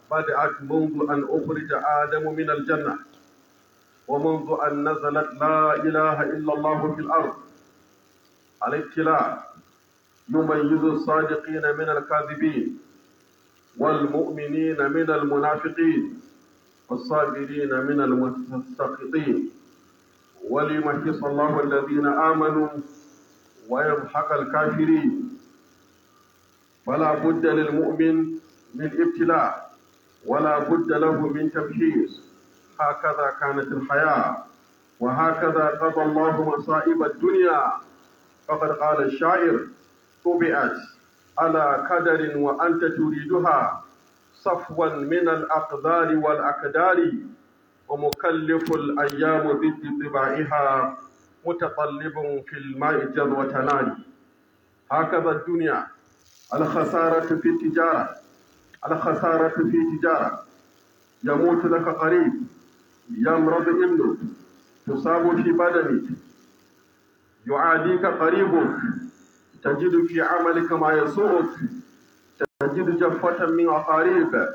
بدأت منذ أن أخرج آدم من الجنة ومنذ أن نزلت لا إله إلا الله في الأرض الابتلاء يميز الصادقين من الكاذبين والمؤمنين من المنافقين والصابرين من المستسقطين وليمحص الله الذين آمنوا ويمحق الكافرين فلا بد للمؤمن من ابتلاء ولا بد له من تمحيص هكذا كانت الحياة وهكذا قضى الله مصائب الدنيا فقد قال الشاعر طبعت على قدر وأنت تريدها صفوا من الأقدار والأكدار ومكلف الأيام ضد طباعها متطلب في الماء جذوة نار هكذا الدنيا الخسارة في التجارة الخسارة في تجارة يموت لك قريب يمرض ابنك تصاب في بدنك يعاديك قريبك تجد في عملك ما يسوءك تجد جفة من أقارب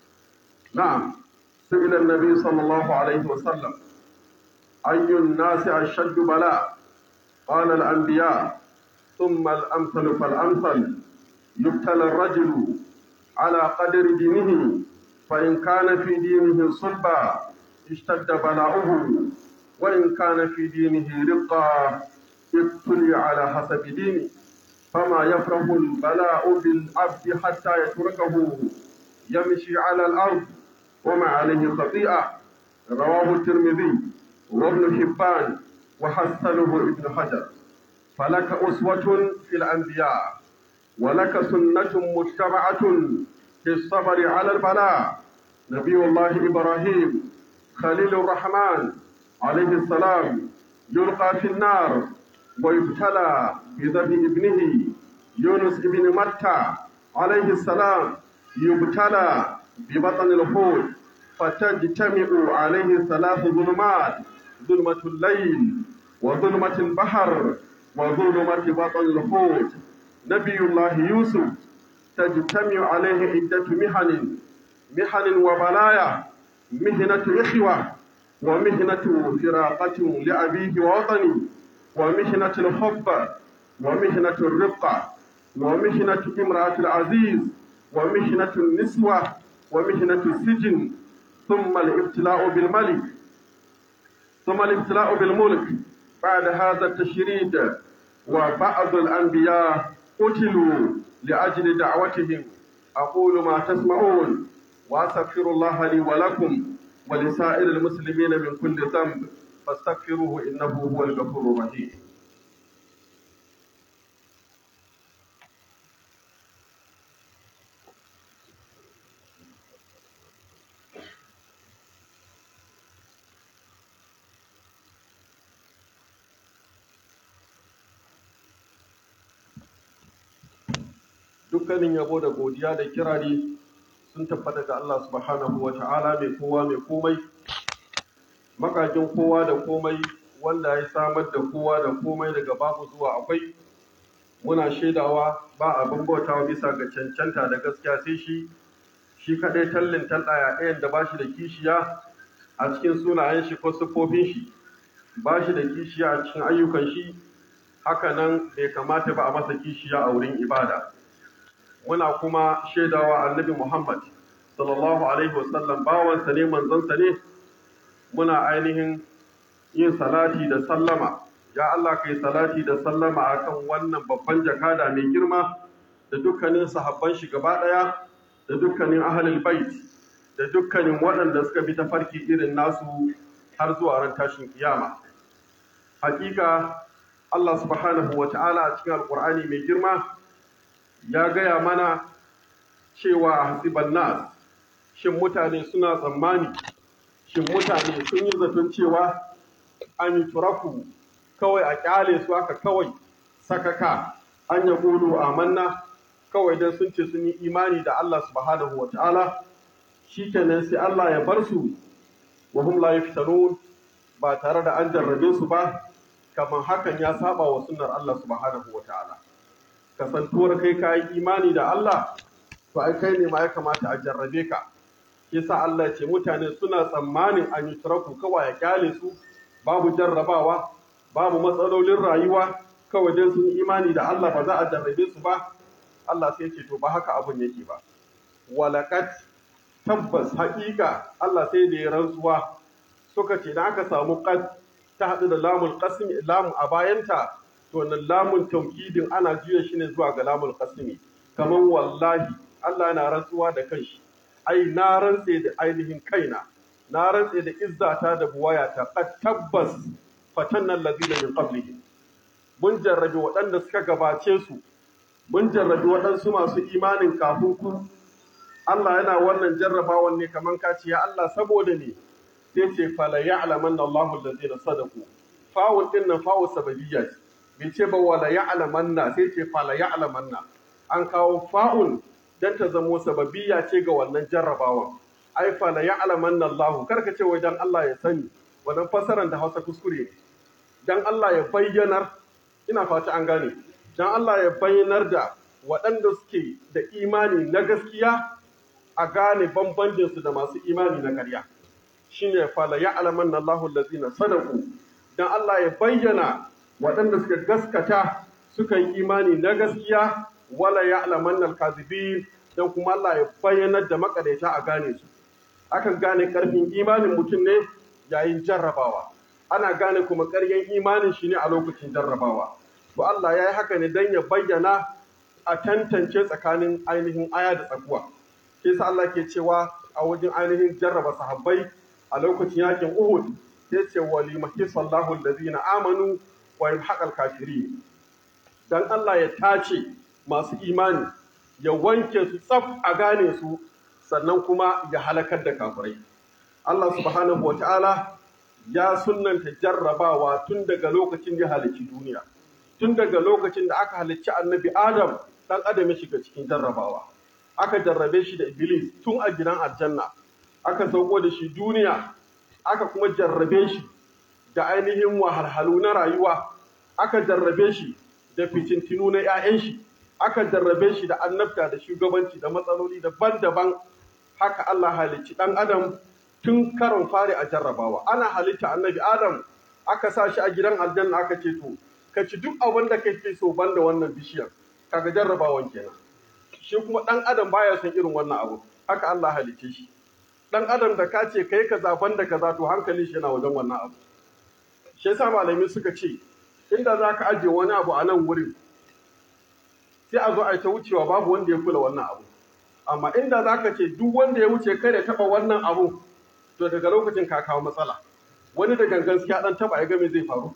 نعم سئل النبي صلى الله عليه وسلم أي الناس أشد بلاء قال الأنبياء ثم الأمثل فالأمثل يبتلى الرجل على قدر دينه فإن كان في دينه صلبا اشتد بلاؤه وإن كان في دينه رقا ابتلي على حسب دينه فما يفرح البلاء بالعبد حتى يتركه يمشي على الأرض وما عليه خطيئة رواه الترمذي وابن حبان وحسنه ابن حجر فلك أسوة في الأنبياء ولك سنة متبعة في الصبر على البلاء نبي الله إبراهيم خليل الرحمن عليه السلام يلقى في النار ويبتلى بذبح ابنه يونس بن متى عليه السلام يبتلى ببطن الحوت فتجتمع عليه ثلاث ظلمات ظلمة الليل وظلمة البحر وظلمة بطن الحوت نبي الله يوسف تجتمع عليه عدة محن محن وبلايا مهنة إخوة ومهنة فراقة لأبيه ووطني ومهنة الحب ومهنة الرقة ومهنة امرأة العزيز ومهنة النسوة ومهنة السجن ثم الابتلاء بالملك ثم الابتلاء بالملك بعد هذا التشريد وبعض الأنبياء قتلوا لأجل دعوتهم أقول ما تسمعون وأستغفر الله لي ولكم ولسائر المسلمين من كل ذنب فاستغفروه إنه هو الغفور الرحيم dukkanin yabo da godiya da kirari sun tabbata ga Allah subhanahu wa ta'ala mai kowa mai komai makajin kowa da komai wanda ya samar da kowa da komai daga babu zuwa akwai muna shaidawa ba abin bautawa bisa ga cancanta da gaskiya sai shi shi kaɗai tallin tallaya ɗayan da ba shi da kishiya a cikin sunayen shi ko siffofin shi ba shi da kishiya a cikin ayyukan shi haka nan bai kamata ba a masa kishiya a wurin ibada muna kuma shaidawa annabi Muhammad sallallahu alaihi wasallam bawansa ne manzansa ne muna ainihin yin salati da sallama ya Allah kai salati da sallama akan wannan babban jakada mai girma da dukkanin sahabban shi gaba daya da dukkanin ahlul bait da dukkanin waɗanda suka bi tafarki irin nasu har zuwa ran tashin kiyama hakika Allah subhanahu wa ta'ala a cikin alqur'ani mai girma ya gaya mana cewa a hasiban nas shin mutane suna tsammani shin mutane sun yi zaton cewa an yi turaku kawai a kyale su aka kawai sakaka an ya gudu amanna kawai don sun ce sun yi imani da Allah subhanahu wa ta'ala shi kenan sai Allah ya bar su wa hum la yaftanun ba tare da an jarrabe su ba kamar hakan ya saba wa sunnar Allah subhanahu wa ta'ala kasantuwar kai ka yi imani da Allah to ai kai ne ma ya kamata a jarrabe ka yasa Allah ya ce mutane suna tsammanin an yi turaku kawai ya kyale su babu jarrabawa babu matsalolin rayuwa kawai dai sun imani da Allah ba za a jarrabe su ba Allah sai ce to ba haka abun yake ba walakat tabbas haƙiƙa Allah sai da ya rantsuwa suka ce da aka samu qad ta haɗu da lamul qasm lamu a bayanta to wannan lamun taukidin ana juya shi ne zuwa ga lamul qasmi kaman wallahi Allah yana rantsuwa da kanshi ai na rantse da ainihin kaina na rantse da izzata da buwayata qad tabbas fatanna allazina min qablihim mun jarrabi waɗanda suka gabace su mun jarrabi waɗansu masu imanin kafin ku Allah yana wannan jarrabawan ne kaman ka ce ya Allah saboda ne sai ce fala ya'laman Allahu allazina sadaqu fawun din nan fawu sababiyya ce bai ce ba wala ya'lamanna sai ce fala ya'lamanna an kawo fa'un dan ta zamo sababiyya ce ga wannan jarrabawan ai fala ya'lamanna Allahu karka ce wai dan Allah ya sani wannan fasaran da Hausa kuskure ne dan Allah ya bayyanar ina fata an gane dan Allah ya bayyanar da waɗanda suke da imani na gaskiya a gane bambancinsu da masu imani na ƙarya shine fala ya'lamanna Allahu allazina sadaqu dan Allah ya bayyana waɗanda suka gaskata suka yi imani na gaskiya wala ya'lamanna al-kadhibin dan kuma Allah ya bayyanar da makadaita a gane su akan gane karfin imanin mutum ne yayin jarrabawa ana gane kuma ƙaryan imanin shi ne a lokacin jarrabawa to Allah ya yi haka ne don ya bayyana a tantance tsakanin ainihin aya da tsakuwa ke sa Allah ke cewa a wajen ainihin jarraba sahabbai a lokacin yakin Uhud sai ce wa limahi sallahu allazina amanu wa yamhaqal kafirin dan Allah ya tace masu imani ya wanke su tsaf a gane su sannan kuma ya halakar da kafirai Allah subhanahu wa ta'ala ya sunnanta jarrabawa tun daga lokacin da halicci duniya tun daga lokacin da aka halicci annabi Adam dan Adam ya shiga cikin jarrabawa aka jarrabe shi da Iblis tun a gidan aljanna aka sauko da shi duniya aka kuma jarrabe shi da ainihin wahalhalu na rayuwa aka jarrabe shi da fitintinu na 'ya'yan shi aka jarrabe shi da annabta da shugabanci da matsaloli daban-daban haka Allah halicci ɗan adam tun karon fari a jarrabawa ana halitta annabi adam aka sa shi a gidan aljanna aka ce to ka ci duk abin da kake so banda wannan bishiyar kaga jarrabawan kenan shi kuma ɗan adam baya son irin wannan abu haka Allah halicce shi ɗan adam da ka ce kai kaza banda kaza to hankalin shi yana wajen wannan abu shi yasa malamai suka ce inda za ka ajiye wani abu a nan wurin sai a zo a yi ta wucewa babu wanda ya kula wannan abu amma inda za ka ce duk wanda ya wuce kai da taɓa wannan abu to daga lokacin ka kawo matsala wani da gangan ya dan taɓa ya ga me zai faru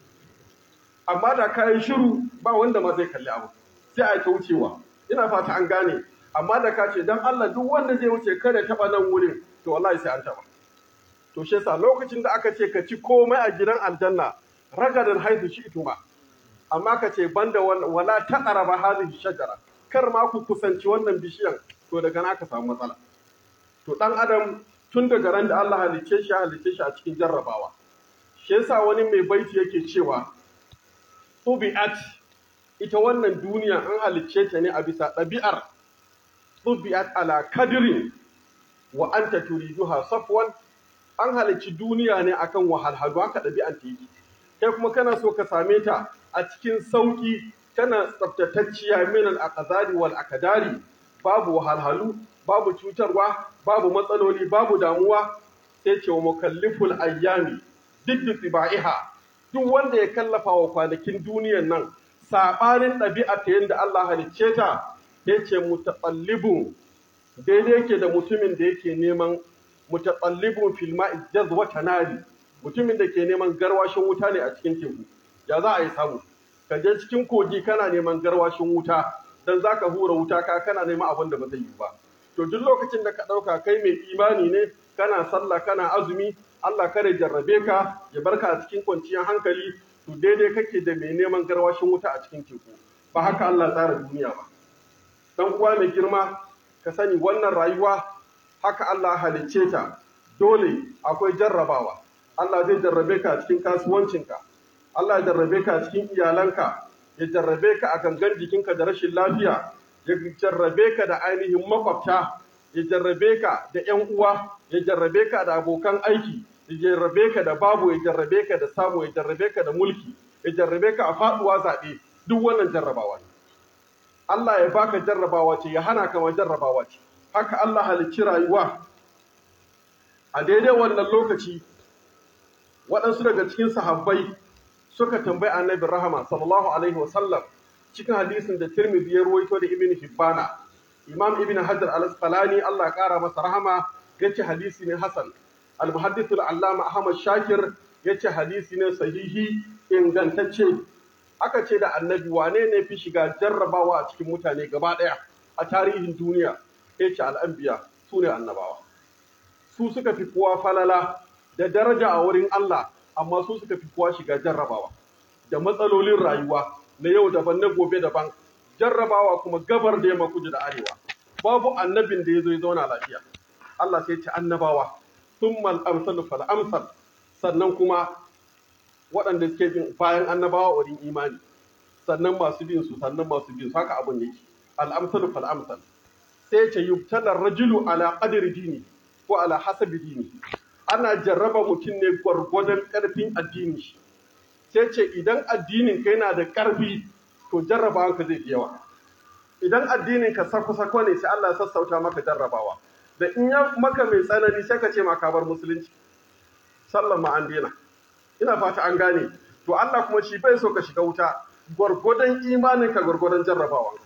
amma da ka yi shiru ba wanda ma zai kalli abu sai a yi ta wucewa ina fata an gane amma da ka ce dan Allah duk wanda zai wuce kai da taɓa nan wurin to wallahi sai an taɓa to shi yasa lokacin da aka ce ka ci komai a gidan aljanna ragadan haihu shi ituma amma ka ce banda wala taqraba hadhihi shajara kar ma ku kusanci wannan bishiyan to daga na ka samu matsala to dan adam tun daga ran da Allah halicce shi halicce shi a cikin jarrabawa shi yasa wani mai baiti yake cewa tubi'at ita wannan duniya an halicce ta ne a bisa ɗabi'ar tubi'at ala kadirin wa anta turiduha safwan an halicci duniya ne akan wahalhalu haka ɗabi'an ta yi kai kuma kana so ka same ta a cikin sauki tana tsaftatacciya min al-aqdari wal akadari babu wahalhalu babu cutarwa babu matsaloli babu damuwa sai ce wa mukalliful ayyami duk tibaiha duk wanda ya kallafa wa kwanakin duniyan nan sabanin ɗabi'a ta yadda Allah halicce ta ya ce mutaqallibun daidai yake da mutumin da yake neman mutaqallibun fil ma'i jazwa tanari mutumin da ke neman garwashin wuta ne a cikin teku ya za a yi samu ka je cikin kogi kana neman garwashin wuta dan zaka hura wuta ka kana neman abin da ba zai yi ba to duk lokacin da ka ɗauka kai mai imani ne kana sallah kana azumi Allah kare jarrabe ka ya barka a cikin kwanciyar hankali to daidai kake da mai neman garwashin wuta a cikin teku ba haka Allah tsara duniya ba dan uwa mai girma ka sani wannan rayuwa haka Allah halicce ta dole akwai jarrabawa Allah zai jarrabe ka a cikin kasuwancinka Allah ya jarrabe ka a cikin iyalanka ya jarrabe ka a gangan jikinka da rashin lafiya ya jarrabe ka da ainihin makwabta ya jarrabe ka da ‘yan uwa, ya jarrabe ka da abokan aiki, ya jarrabe ka da babu, ya jarrabe ka da samu, ya jarrabe ka da mulki, ya jarrabe ka a faɗuwa zaɓe, duk wannan jarrabawa ne. Allah ya baka jarrabawa ce, ya hana ka ma jarrabawa ce. Haka Allah halicci rayuwa. A daidai wannan lokaci, waɗansu daga cikin sahabbai suka tambayi annabi rahama sallallahu alaihi wasallam cikin hadisin da Tirmidhi ya ruwaito da Ibn Hibbana. Imam Ibn Hajar al-Asqalani Allah ƙara masa rahama yace hadisi ne hasan. Al-Muhaddith al-Allama Ahmad Shakir yace hadisi ne sahihi ingantacce. Aka ce da Annabi wane ne fi shiga jarrabawa a cikin mutane gaba ɗaya a tarihin duniya? Yace al-anbiya su ne annabawa. Su suka fi kowa falala da daraja a wurin Allah amma su suka fi kowa shiga jarrabawa da matsalolin rayuwa na yau daban na gobe daban jarrabawa kuma gabar da yamma kudu da arewa babu annabin da ya zo ya zauna lafiya Allah sai ce annabawa thumma al-amsal fal amsal sannan kuma waɗanda suke bin bayan annabawa wurin imani sannan masu bin su sannan masu bin su haka abun yake al-amsal fal amsal sai ce yubtala rajulu ala qadri dini ko ala hasabi dini ana jarraba mutum ne gwargwadon ƙarfin addini shi sai ce idan addinin ka yana da ƙarfi to jarrabawa ka zai fi yawa idan addinin ka sako-sako ne sai Allah ya sassauta maka jarrabawa da in ya maka mai tsanani sai ka ce ma ka bar musulunci sallan ma an daina ina fata an gane to Allah kuma shi bai so ka shiga wuta gwargwadon imanin ka gwargwadon jarrabawa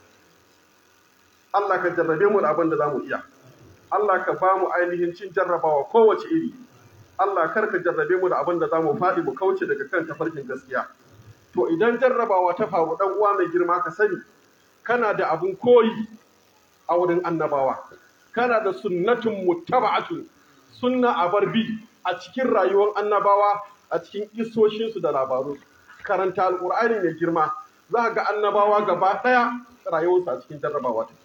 Allah ka jarrabe mu da abin da zamu iya Allah ka ba mu ainihin cin jarrabawa kowace iri Allah kar ka jarrabe mu da abin da za mu faɗi mu kauce daga kan tafarkin gaskiya. To idan jarrabawa ta faru ɗan uwa mai girma ka sani, kana da abin koyi a wurin annabawa. Kana da sunnatun muttaba'atun sunna a barbi a cikin rayuwar annabawa a cikin isoshinsu da labaru. Karanta alƙur'ani mai girma za ga annabawa gaba ɗaya rayuwarsu a cikin jarrabawa ta.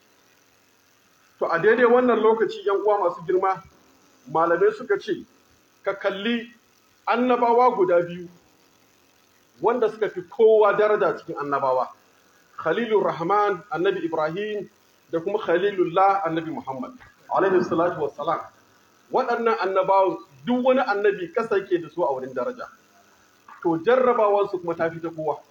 To a daidai wannan lokaci yan uwa masu girma malamai suka ce ka kalli annabawa guda biyu wanda suka fi kowa daraja cikin annabawa khalilur rahman annabi ibrahim da kuma khalilullah annabi muhammad alaihi salatu wassalam waɗannan annabawan duk wani annabi kasa yake da su a wurin daraja to jarrabawansu kuma ta fi ta kowa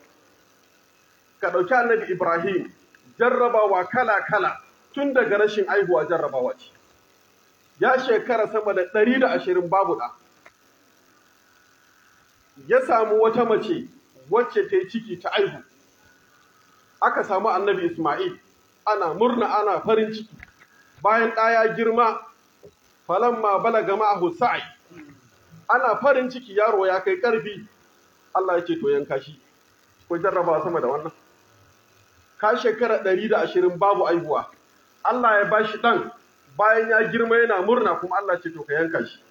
ka ɗauki annabi ibrahim jarrabawa kala kala tun daga rashin aihuwa jarrabawa ce ya shekara sama da ɗari da ashirin babu ɗa. Ya samu wata mace wacce ta yi ciki ta aihu. Aka samu annabi Ismail, ana murna ana farin ciki. Bayan ɗa ya girma, falamma balaga ma'ahu sa'i. Ana farin ciki yaro ya kai ƙarfi. Allah ya ce to yanka shi. Ko jarraba sama da wannan. Ka shekara ɗari da ashirin babu aihuwa. Allah ya bashi ɗan bayan ya girma yana murna kuma Allah ce to ka yanka shi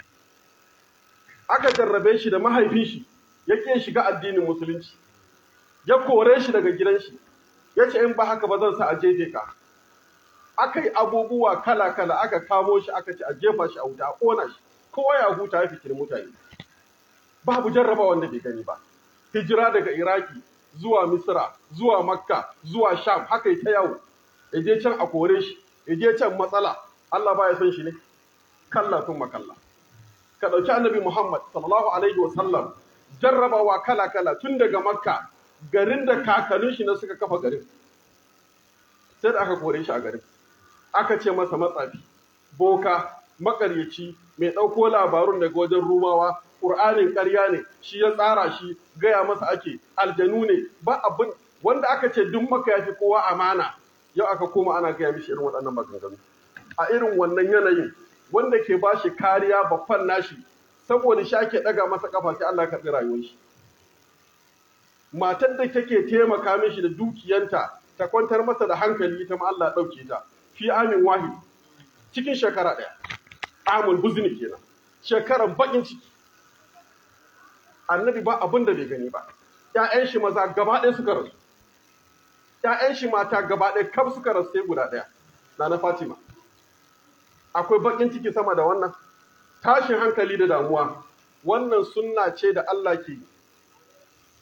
aka jarrabe shi da mahaifin shi ya ke shiga addinin musulunci ya kore shi daga gidan shi ya ce in ba haka ba zan sa a jefe ka aka yi abubuwa kala kala aka kamo shi aka ce a jefa shi a wuta a ƙona shi kowa ya huta ya fikiri mutane babu jarraba wanda bai gani ba hijira daga iraki zuwa misra zuwa makka zuwa sham haka yi ta yawo ya je can a kore shi ya je can matsala Allah baya son shi ne kalla tun makalla ka ɗauki annabi Muhammad sallallahu alaihi wa sallam jarrabawa kala kala tun daga makka garin da kakannin shi na suka kafa garin sai da aka kore shi a garin aka ce masa matsafi boka makaryaci mai ɗauko labarun daga wajen rumawa ƙur'anin ƙarya ne shi ya tsara shi gaya masa ake aljanu ne ba abin wanda aka ce duk maka ya fi kowa amana yau aka koma ana gaya mishi irin waɗannan maganganu a irin wannan yanayin wanda ke ba shi kariya babban nashi saboda shi ake ɗaga masa ƙafa sai Allah karɓi rayuwar shi matar da take taimaka mishi da dukiyanta ta kwantar masa da hankali ita ma Allah ɗauke ta fi amin wahid cikin shekara ɗaya amul buzni kenan shekaran bakin ciki annabi ba abin da bai gani ba ƴaƴan shi maza gaba ɗaya suka rasu ƴaƴan shi mata gaba ɗaya kaf suka rasu sai guda ɗaya na na Fatima akwai bakin ciki sama da wannan tashin hankali da damuwa wannan sunna ce da Allah ke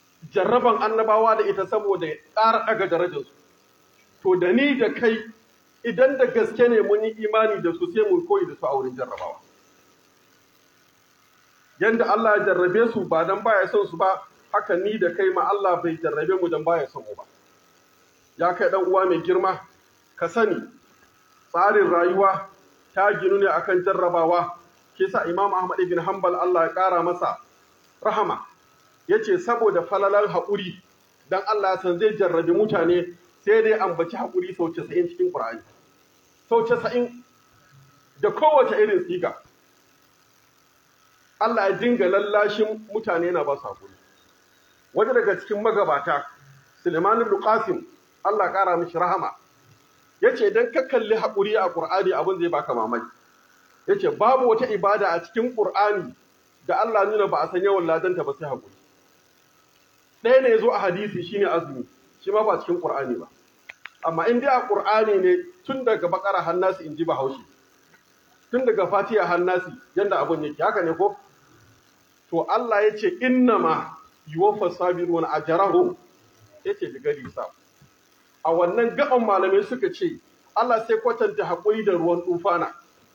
jarraban annabawa da ita saboda ya ƙara ɗaga darajarsu to da ni da kai idan da gaske ne mun yi imani da su sai mu koyi da su a wurin jarrabawa yanda Allah ya jarrabe su ba dan baya son su ba haka ni da kai ma Allah bai jarrabe mu dan baya son mu ba ya kai dan uwa mai girma ka sani tsarin rayuwa ta ginu ne akan jarrabawa ke sa Imam Ahmad ibn Hanbal Allah ya kara masa rahama yace saboda falalan haƙuri dan Allah san zai jarrabi mutane sai dai ambaci haƙuri sau 90 cikin Qur'ani sau 90 da kowace irin siga Allah ya dinga lallashin mutane na ba su haƙuri wani daga cikin magabata Suleiman ibn Qasim Allah ƙara mishi rahama yace idan ka kalli haƙuri a Qur'ani abin zai baka mamaki yace babu wata ibada a cikin Qur'ani da Allah nuna ba a san yawan ladanta ba sai haƙuri ɗaya ne zo a hadisi shine azumi shi ma ba cikin Qur'ani ba amma in dai a Qur'ani ne tun daga bakara hannasi in ji bahaushe tun daga fatiha hannasi yanda abun yake haka ne ko to Allah ya ce innama yuwaffa sabiruna ajrahum yace bigari sa a wannan gaban malamai suka ce Allah sai kwatanta haƙuri da ruwan tufana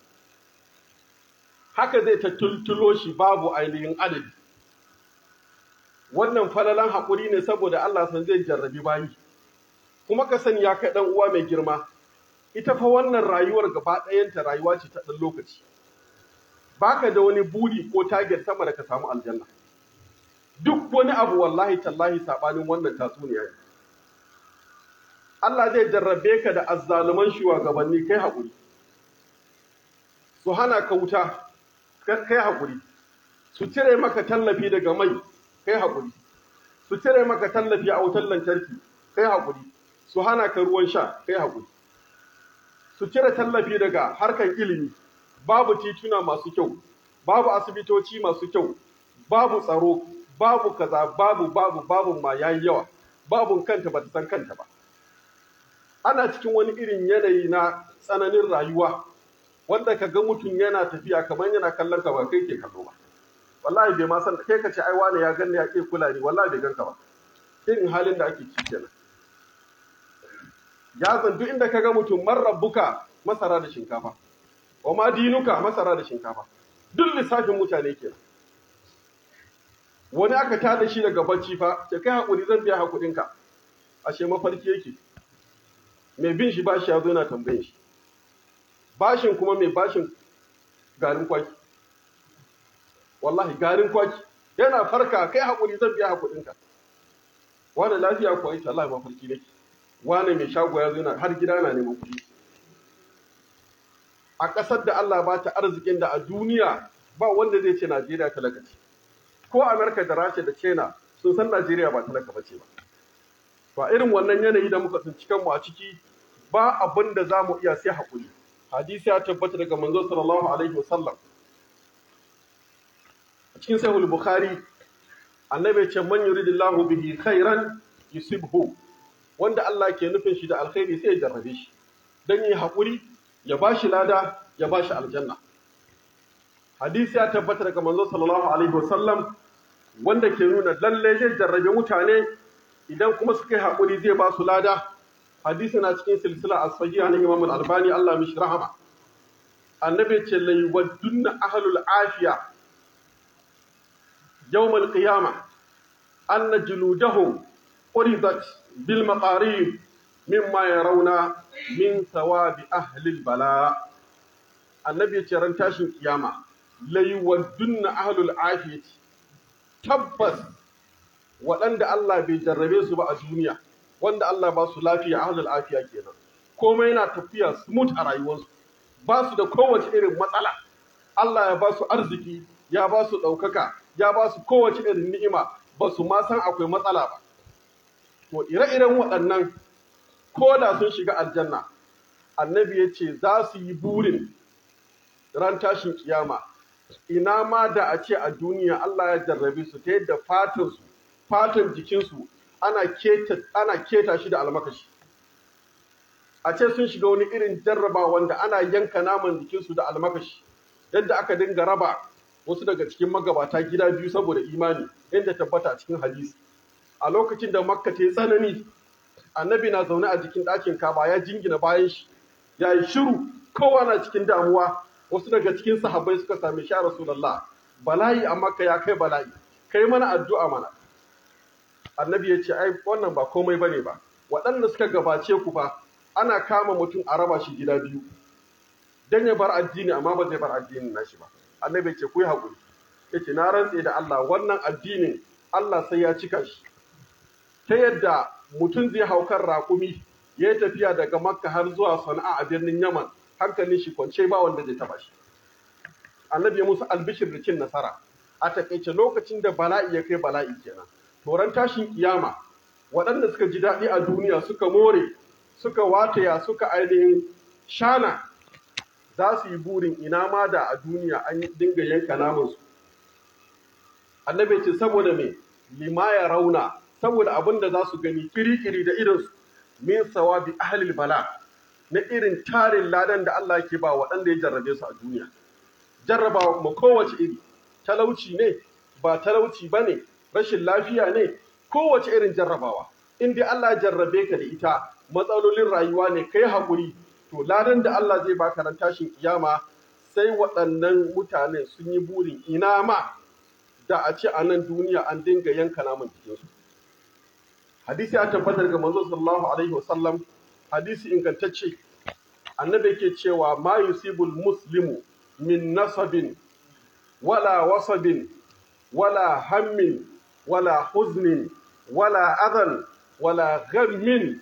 haka zai ta tultulo shi babu ainihin adadi wannan falalan haƙuri ne saboda Allah san zai jarrabi bayi kuma ka sani ya kai ɗan uwa mai girma ita fa wannan rayuwar gaba ɗayanta rayuwa ce ta ɗan lokaci baka da wani buri ko target sama da ka samu aljanna duk wani abu wallahi tallahi saɓanin wannan tatsuniya ne Allah zai jarrabe ka da azzaluman shugabanni kai haƙuri su hana ka wuta kai haƙuri su cire maka tallafi daga mai kai haƙuri su cire maka tallafi a wutar lantarki kai haƙuri su hana ka ruwan sha kai haƙuri su cire tallafi daga harkar ilimi babu tituna masu kyau babu asibitoci masu kyau babu tsaro babu kaza babu babu babu ma yayi yawa babu kanta ba ta san kanta ba ana cikin wani irin yanayi na tsananin rayuwa wanda ka ga mutum yana tafiya kamar yana kallon ka ba kai ke kallo ba wallahi bai ma san kai ka ce ai wani ya ganni ya ke kula ni wallahi bai ganka ba irin halin da ake ciki kenan ya zan duk inda ka ga mutum man rabbuka masara da shinkafa wa ma dinuka masara da shinkafa duk lissafin mutane kenan wani aka tada shi daga bacci fa ce kai hakuri zan biya hakurinka ashe mafarki yake mai bin shi bashi ya zo yana tambayin shi bashin kuma mai bashin garin kwaki wallahi garin kwaki yana farka kai hakuri zan biya hakurinka wani lafiya ko aisha Allah mafarki nake wani mai shago ya zo yana har gida na neman kuɗi a ƙasar da Allah ba ta arzikin da a duniya ba wanda zai ce Najeriya talaka ce ko Amerika da Rasha da China sun san Najeriya ba talaka ba ce ba ba irin wannan yanayi da muka tsinci kanmu a ciki ba abin da za mu iya sai haƙuri hadisi ya tabbata daga manzo sallallahu alaihi wasallam a cikin sahih bukhari annabi ya ce man yuridillahu bihi khairan yusibhu wanda Allah ke nufin shi da alkhairi sai ya jarrabe shi dan yi haƙuri ya bashi lada ya bashi aljanna hadisi ya tabbata daga manzo sallallahu alaihi wasallam wanda ke nuna lalle zai jarrabe mutane idan kuma suka yi haƙuri zai ba su lada hadisi na cikin silsila a sahiha na Imam Al-Albani Allah mishi rahama annabi ce lai waddunna ahlul afiya yawm al-qiyama anna juludahum uridat bil maqarib mimma yarawna min thawabi ahli al-bala annabi ce ran tashin kiyama lai waddunna ahlul afiyati tabbas waɗanda Allah bai jarrabe su ba a duniya wanda Allah ba su lafiya ahlul afiya kenan komai yana tafiya smooth a rayuwarsu ba su da kowace irin matsala Allah ya ba su arziki ya ba su ɗaukaka ya ba su kowace irin ni'ima ba su ma san akwai matsala ba to ire-iren waɗannan ko da sun shiga aljanna annabi ya ce za su yi burin ran tashin kiyama ina ma da a ce a duniya Allah ya jarrabe su ta yadda fatansu fatan jikinsu ana keta ana keta shi da almakashi a ce sun shiga wani irin jarraba wanda ana yanka naman jikinsu da almakashi yadda aka dinga raba wasu daga cikin magabata gida biyu saboda imani inda tabbata a cikin hadisi a lokacin da makka ta yi tsanani annabi na zaune a jikin ɗakin kaba ya jingina bayan shi ya yi shiru kowa na cikin damuwa wasu daga cikin sahabbai suka sami sha rasulullah bala'i a makka ya kai bala'i kai mana addu'a mana annabi ya ce ai wannan ba komai bane ba waɗanda suka gabace ku ba ana kama mutum a raba shi gida biyu dan ya bar addini amma ba zai bar addinin nashi ba annabi ya ce ku yi haƙuri yace na rantse da Allah wannan addinin Allah sai ya cika shi ta yadda mutum zai hau kan raƙumi ya yi tafiya daga makka har zuwa sana'a a birnin yaman hankalin shi kwance ba wanda zai taba shi annabi ya musu albishir da cin nasara a takaice lokacin da bala'i ya kai bala'i kenan toran tashin kiyama waɗanda suka ji daɗi a duniya suka more suka wataya suka ainihin shana za su yi burin ina ma da a duniya an dinga yanka namansu annabi ce saboda me lima ya rauna saboda abin da za su gani kiri-kiri da irinsu min sawabi ahlil bala na irin tarin ladan da Allah ke ba waɗanda ya jarrabe su a duniya jarrabawa kuma kowace iri talauci ne ba talauci ba ne rashin lafiya ne kowace irin jarrabawa in dai Allah ya jarrabe ka da ita matsalolin rayuwa ne kai haƙuri to ladan da Allah zai baka ran tashin kiyama sai waɗannan mutane sun yi burin ina ma da a ce a nan duniya an dinga yanka naman jikinsu hadisi ya tabbatar ga manzo sallallahu alaihi wasallam hadisi ingantacce annabi yake cewa ma yusibul muslimu min nasabin wala wasabin wala hammin wala huznin wala adan wala ghammin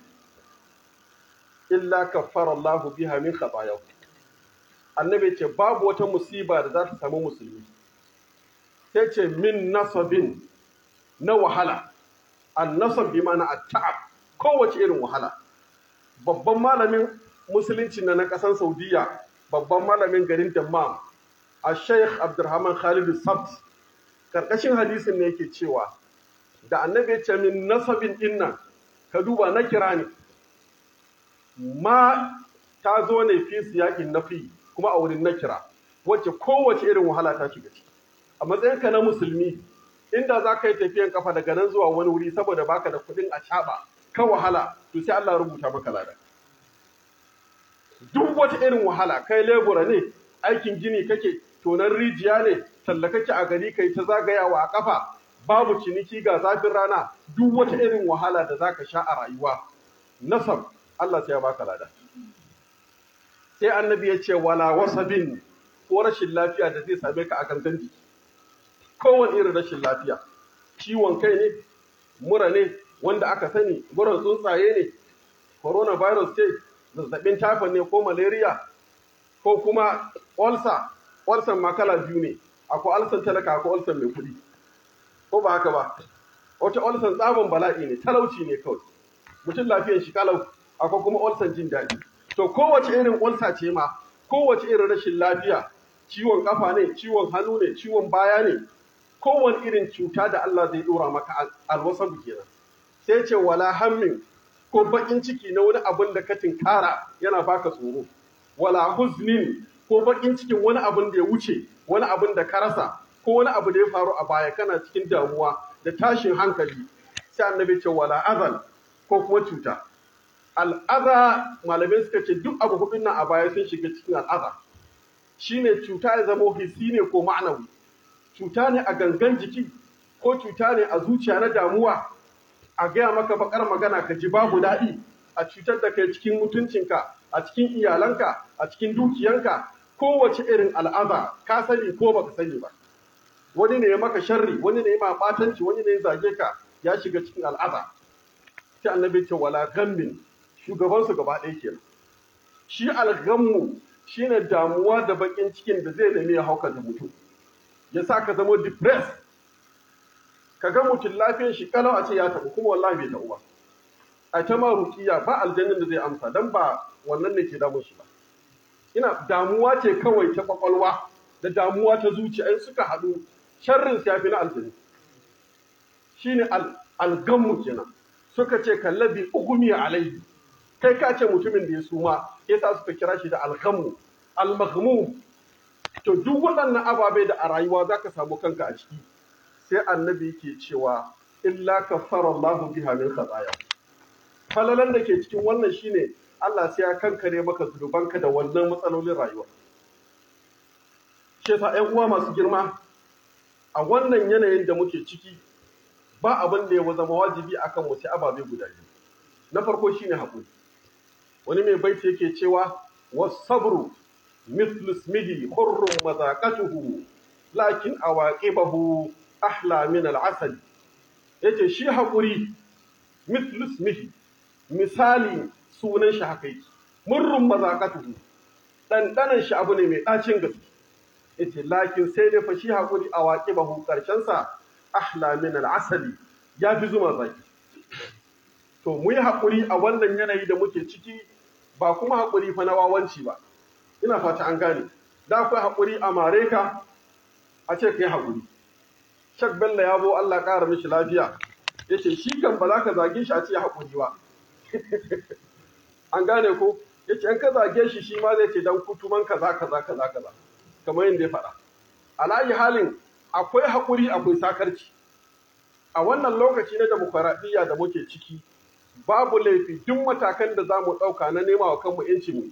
illa kaffara Allahu biha min khatayahu annabi ce babu wata musiba da za ta samu musulmi sai ce min nasabin na wahala annasab bi ma'ana at-ta'ab kowace irin wahala babban malamin musulunci na na ƙasar Saudiya babban malamin garin Dammam a Sheikh Abdulrahman Khalid Sabt karkashin hadisin ne yake cewa da annabi ya ce min nasabin dinnan ka duba na kira ne ma ta zo ne fi siyaƙin nafi kuma a wurin na kira wacce kowace irin wahala ta shiga ciki a matsayinka na musulmi inda za ka yi tafiyan kafa daga nan zuwa wani wuri saboda baka da kuɗin a caɓa ka wahala to sai Allah rubuta maka lada duk wata irin wahala kai lebura ne aikin gini kake tonan rijiya ne talla kake a gari kai ta zagayawa a kafa babu ciniki ga zafin rana duk wata irin wahala da zaka sha a rayuwa nasab Allah sai ya baka lada sai annabi ya ce wala wasabin ko rashin lafiya da zai same ka a gangan jiki kowane irin rashin lafiya ciwon kai ne mura ne wanda aka sani murar tsuntsaye ne coronavirus ce zazzabin typhoid ne ko malaria ko kuma ulcer ulcer ma kala biyu ne akwai ulcer talaka akwai ulcer mai kuɗi ko ba haka ba wata ulcer tsabon bala'i ne talauci ne kawai mutum lafiyar shi kalau akwai kuma ulcer jin daɗi to kowace irin ulcer ce ma kowace irin rashin lafiya ciwon kafa ne ciwon hannu ne ciwon baya ne kowane irin cuta da Allah zai dora maka alwasabu kenan sai ce wala hammin ko bakin ciki na wani abin da ka tinkara yana baka tsoro wala huznin ko bakin cikin wani abin da ya wuce wani abin da ka rasa ko wani abu da ya faru a baya kana cikin damuwa da tashin hankali sai annabi ce wala azal ko kuma cuta al'aza malamai suka ce duk abu hudun nan a baya sun shiga cikin al'aza shine cuta ya zama hissi ne ko ma'anawi cuta ne a gangan jiki ko cuta ne a zuciya na damuwa a gaya maka bakar magana ka ji babu daɗi a cutar da kai cikin mutuncinka a cikin iyalanka a cikin dukiyanka kowace irin al'aza ka sani ko baka sani ba wani ne ya maka sharri wani ne ya ma batanci wani ne ya zage ka ya shiga cikin al'aza sai annabi ce wala gammin shugaban su gaba ɗaya kenan shi algammu shine damuwa da bakin cikin da zai nemi ya hauka da mutum ya sa ka zama depressed ka ga mutum lafiyar shi kalau a ce ya taɓa kuma wallahi bai taɓa ba a ta ma rukiya ba aljannin da zai amsa dan ba wannan ne ke damun shi ba ina damuwa ce kawai ta kwakwalwa da damuwa ta zuciya in suka haɗu sharrin ya fi na aljanni shine algammu kenan suka ce kallabi ugumi alaihi kai ka ce mutumin da ya suma yasa suka kira shi da algammu almaghmum to duk waɗannan ababe da a rayuwa za ka samu kanka a ciki sai annabi yake cewa illa kaffara Allahu biha min khataya falalan da ke cikin wannan shine Allah sai ya kankare maka zunubanka da wannan matsalolin rayuwa shi yasa ƴan uwa masu girma a wannan yanayin da muke ciki ba abin da ya zama wajibi akan mu sai ababe guda biyu na farko shine haƙuri wani mai baiti yake cewa wasabru mithlu ismihi hurrun mazaqatuhu lakin awaqibahu ahla min al'asal yace shi haƙuri mithlu ismihi misali sunan shi haka yake murrun mazaqatuhu dandanan shi abu ne mai ɗacin gaske yace lakin sai dai fa shi haƙuri awaqibahu karshen sa ahla min al'asali ya fi zuma zaki to mu yi haƙuri a wannan yanayi da muke ciki ba kuma haƙuri fa na wawanci ba ina fata an gane da akwai haƙuri a mare ka a ce kai haƙuri shak bello ya bo Allah ƙara mishi lafiya ya ce shi kan ba za ka zage shi a ce haƙuri ba an gane ko ya ce in ka zage shi shi ma zai ce dan kutuman kaza kaza kaza kaza kamar yadda ya faɗa alayi halin akwai haƙuri akwai sakarci a wannan lokaci na demokuraɗiyya da muke ciki babu laifi duk matakan da za mu ɗauka na nema wa kanmu ‘yanci mu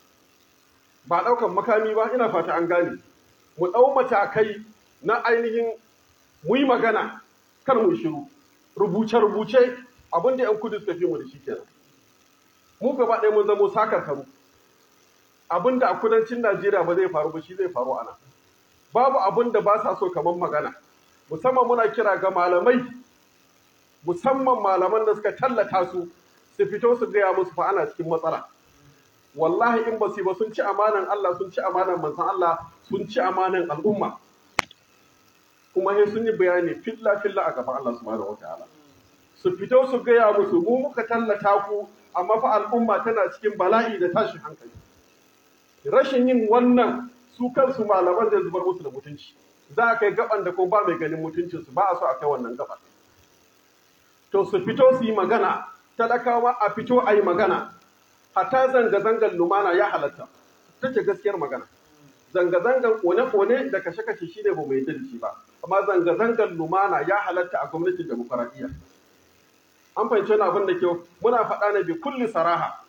ba ɗaukan makami ba ina fata an gane mu ɗau matakai na ainihin mu yi magana kar mu shiru rubuce-rubuce abin da ‘yan kudu suka fi mu da shi kenan mu gaba ɗaya mun zamo sakar karu abin da a kudancin najeriya ba zai faru ba shi zai faru a nan babu abin da ba sa so kamar magana musamman muna kira ga malamai musamman malaman da suka tallata su su fito su gaya musu fa ana cikin matsala wallahi in ba su ba sun ci amanan Allah sun ci amanan manzon Allah sun ci amanan al'umma kuma sai sun yi bayani filla filla a gaban Allah subhanahu wataala su fito su gaya musu mu muka tallata ku amma fa al'umma tana cikin bala'i da tashin hankali rashin yin wannan su kansu malaman zai zubar musu da mutunci za a kai gaban da ko ba mai ganin mutuncinsu ba a so a kai wannan gaban to su fito su yi magana talakawa a fito a yi magana hata zanga-zangar lumana ya halatta ta ce gaskiyar magana zanga-zangar kone-kone da kashe-kashe shi ne ba mai da shi ba amma zanga-zangar lumana ya halatta a gwamnatin demokaradiyya an fahimci wani abin da kyau muna faɗa ne bi kulli saraha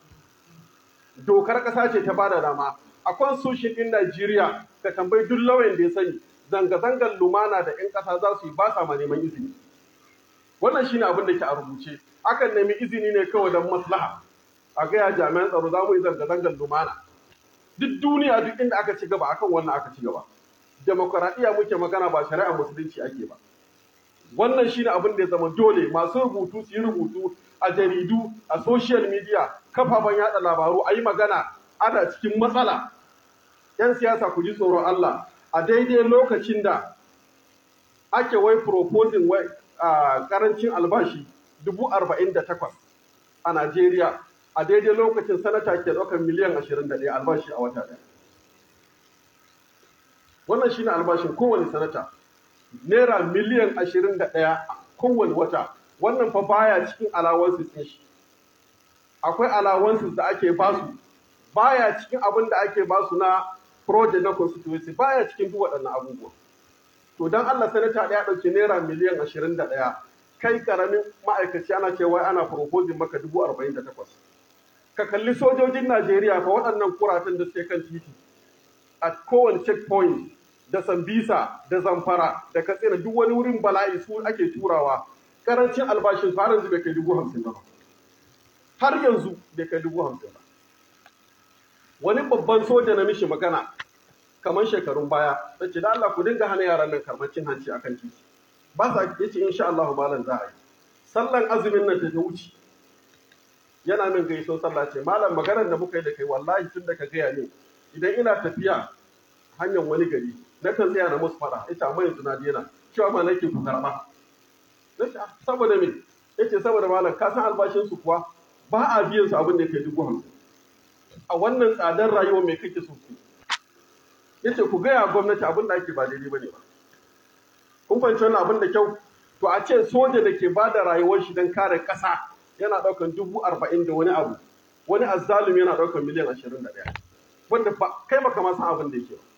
dokar ƙasa ce ta bada dama a constitution ɗin Najeriya ka tambayi duk lauyan da ya sani zanga-zangar lumana da 'yan ƙasa za su yi ba sa ma neman izini wannan shine abin da ke a rubuce akan nemi izini ne kawai don maslaha a gaya jami'an tsaro za mu yi zanga-zangar lumana duk duniya duk inda aka ci gaba akan wannan aka ci gaba demokuraɗiyya muke magana ba shari'a musulunci ake ba wannan shine abin da ya zama dole masu rubutu su yi rubutu a jaridu a social media kafafen yada labaru a yi magana ana cikin matsala 'yan siyasa ku ji tsoron Allah a daidai lokacin da ake wai proposing wai a karancin albashi dubu arba'in da takwas a Najeriya a daidai lokacin sanata ke ɗaukar miliyan ashirin da ɗaya albashi a wata ɗaya. Wannan shine albashin kowane sanata naira miliyan ashirin da ɗaya kowane wata wannan fa baya cikin alawansu ɗin shi. Akwai alawansu da ake basu baya cikin abin da ake basu na project na constituency baya cikin duk waɗannan abubuwa. To don Allah sanata ɗaya ɗauki naira miliyan ashirin da ɗaya kai karamin ma'aikaci ana cewa ana proposing maka dubu arba'in da takwas. Ka kalli sojojin Najeriya fa waɗannan kuratan da suke kan titi a kowane checkpoint da Sambisa da Zamfara da Katsina duk wani wurin bala'i su ake turawa karancin albashin su har yanzu bai kai dubu hamsin ba. Har yanzu bai kai dubu hamsin ba. Wani babban soja na mishi magana kamar shekarun baya ta ce da Allah ku dinga hana yaran nan karɓar cin hanci akan titi ba sa yace insha Allah malam za a yi sallan azumin nan ta wuce yana min gaiso sallah ce malam maganar da muka yi da kai wallahi tun da ka gaya min idan ina tafiya hanyar wani gari na kan tsaya na musu fada ita amma yanzu na daina cewa ma nake ku karɓa saboda me yace saboda malam ka san albashin su kuwa ba a biyan su abin da ya kai dubu hamsin a wannan tsadar rayuwa mai kake so ku yace ku gaya gwamnati abin da ake ba daidai bane ba kun fahimci wannan abin da kyau to a ce soja da ke ba da rayuwar shi don kare ƙasa yana ɗaukan dubu arba'in da wani abu wani azzalumi yana ɗaukan miliyan ashirin da ɗaya wanda ba kai baka ma san abin da yake ba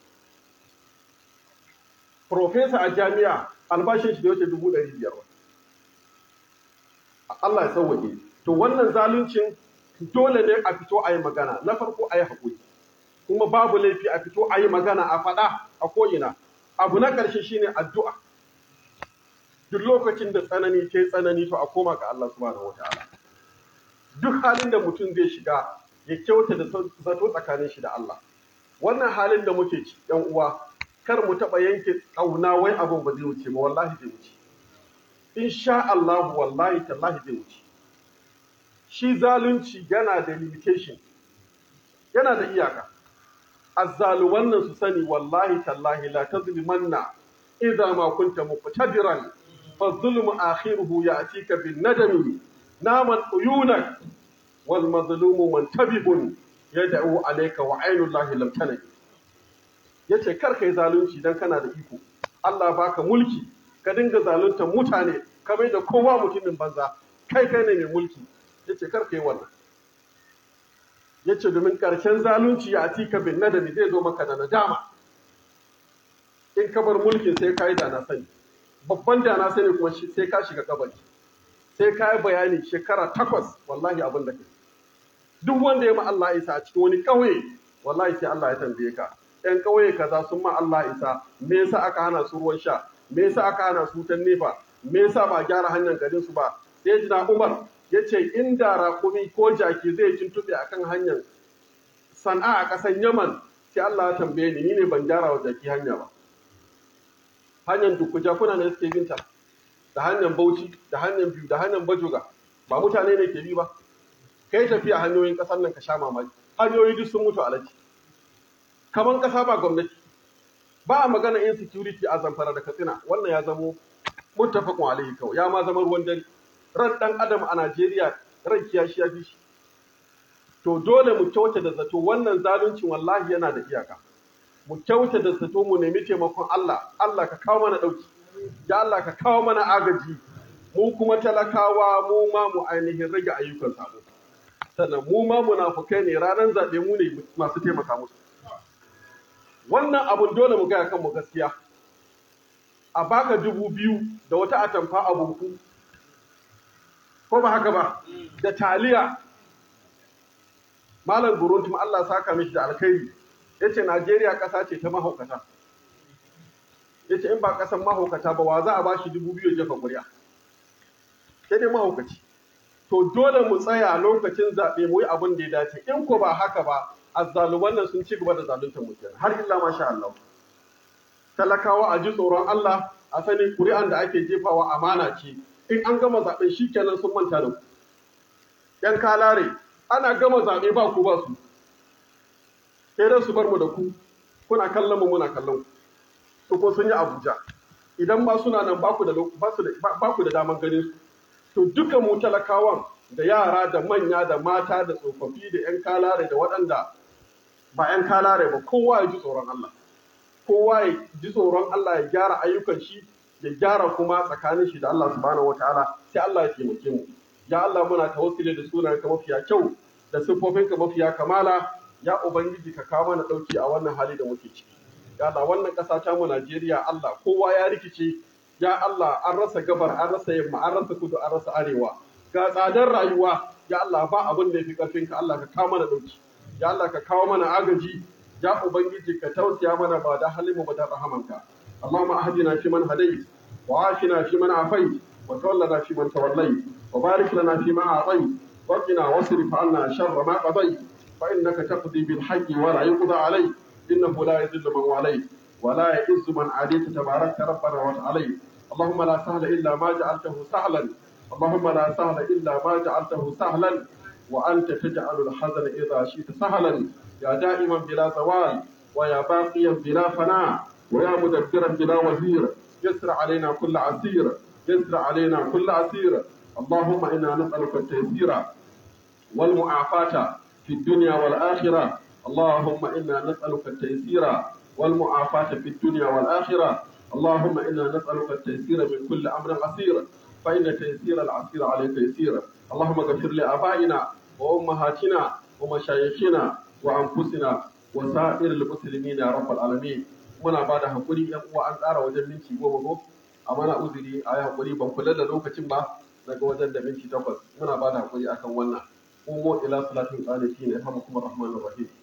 profesa a jami'a albashin shi da wuce dubu ɗari biyar ba Allah ya sauwaƙe to wannan zaluncin dole ne a fito a yi magana na farko a yi haƙuri kuma babu laifi a fito a yi magana a faɗa a ko'ina abu na ƙarshe shine addu'a duk lokacin da tsanani ke tsanani to a koma ga Allah subhanahu wataala duk halin da mutum zai shiga ya kyauta da zato tsakanin shi da Allah wannan halin da muke ci yan uwa kar mu taɓa yanke ƙauna wai abin ba zai wuce ba wallahi zai wuce insha Allah wallahi tallahi zai wuce shi zalunci yana da limitation yana da iyaka azzaluman nan su sani wallahi tallahi la tazlimanna idza ma kunta muqtadiran fa zulmu akhiruhu ya'tika bin nadami naman uyunak wal mazlumu muntabibun yad'u alayka wa aynullahi lam tanai yace kar kai zalunci dan kana da iko Allah baka mulki ka dinga zaluntar mutane ka mai da kowa mutumin banza kai kai ne mai mulki yace kar kai wannan yace domin karshen zalunci ya atika bin nadami zai zo maka da nadama in ka bar mulkin sai ka yi da na sani babban da na sani kuma sai ka shiga kabari sai ka yi bayani shekara takwas wallahi abin da kai duk wanda ya ma Allah isa a cikin wani ƙauye wallahi sai Allah ya tambaye ka ƴan ƙauye kaza sun ma Allah isa me yasa aka hana su ruwan sha me yasa aka hana su wutan nefa me yasa ba gyara hanyar garin su ba sai jina Umar ya ce inda raƙumi ko jaki zai tuntuɓe akan hanyar sana'a a ƙasar Yaman sai Allah ya tambaye ni ni ne ban gyara wa jaki hanya ba hanyar dukkuja kuna ne suke binta da hanyar Bauchi da hanyar biyu da hanyar Bajoga ba mutane ne ke bi ba kai tafiya hanyoyin ƙasar nan ka sha mamaki hanyoyi duk sun mutu alaji kamar ƙasa ba gwamnati ba a magana insecurity a zamfara da katsina wannan ya zamo muttafaqun alaihi kawai ya ma zama ruwan dare ran dan adam a Najeriya ran kiyashi ya fi shi to dole mu kyauta da zato wannan zaluncin wallahi yana da iyaka mu kyauta da zato mu nemi taimakon Allah Allah ka kawo mana dauki ya Allah ka kawo mana agaji mu kuma talakawa mu ma mu ainihin rage ayyukan sabo sannan mu ma munafukai ne ranar zaɓe mu ne masu taimaka musu wannan abun dole mu gaya kanmu gaskiya a baka dubu biyu da wata atamfa a buku ko ba haka ba da taliya malam guruntum Allah saka mishi da alkhairi yace Najeriya ƙasa ce ta mahaukata yace in ba ƙasan mahaukata ba wa za a bashi dubu biyu jefa ƙuri'a sai dai mahaukaci to dole mu tsaya lokacin zaɓe mu yi abin da ya dace in ko ba haka ba azzaluman nan sun ci gaba da zaluntar mu kenan har illa masha Allah talakawa a ji tsoron Allah a sani ƙuri'an da ake jefawa amana ce in an gama zaɓe shi kenan sun manta da ku yan kalare ana gama zaɓe ba ku ba su sai dai su bar mu da ku kuna kallon mu muna kallon ku ko sun yi Abuja idan ba suna nan ba ku da ba ku da daman ganin su to duka mu talakawan da yara da manya da mata da tsofaffi da 'yan kalare da waɗanda ba 'yan kalare ba kowa ya ji tsoron Allah kowa ya ji tsoron Allah ya gyara ayyukan shi ya gyara kuma tsakanin shi da Allah subhanahu wataala sai Allah ya taimake mu ya Allah muna tawassuli da sunan ka mafiya kyau da siffofin ka mafiya kamala ya ubangiji ka kawo mana dauki a wannan hali da muke ciki ya Allah wannan ƙasa ta mu Najeriya Allah kowa ya rikice ya Allah an rasa gabar an rasa yamma an rasa kudu an rasa arewa ga tsadar rayuwa ya Allah ba abin da yafi karfin ka Allah ka kawo mana dauki ya Allah ka kawo mana agaji ya ubangiji ka tausaya mana ba da halimu ba da rahamanka Allahumma ahdina fi man hadayt wa afina fi man afayt wa tawallana fi man tawallayt wa barik lana fi ma atayt wa qina wasrif 'anna sharra ma qadayt fa innaka taqdi bil haqqi wa la yuqda alayk innahu la yadhillu man walayt wa la ya'izzu man adayt tabarakta rabbana wa ta'ala اللهم لا سهل إلا ما جعلته سهلا اللهم لا سهل إلا ما جعلته سهلا وأنت تجعل الحزن إذا شئت سهلا يا دائما بلا زوال ويا باقيا بلا فناء ويا مدبرا بلا وزير يسر علينا كل عسير يسر علينا كل عسير اللهم إنا نسألك التيسير والمعافاة في الدنيا والآخرة اللهم إنا نسألك التيسير والمعافاة في الدنيا والآخرة اللهم إنا نسألك التيسير من كل أمر عسير فإن تيسير العسير عليك يسير اللهم اغفر لآبائنا وأمهاتنا ومشايخنا وأنفسنا وسائر المسلمين يا رب العالمين muna ba da haƙuri ‘yan uwa an tsara wajen minti goma ko a mana uzuri a yi haƙuri ban kula da lokacin ba daga wajen da minti takwas muna ba da haƙuri akan wannan qumu ila salatin qanitin yarhamukum arrahmanur rahim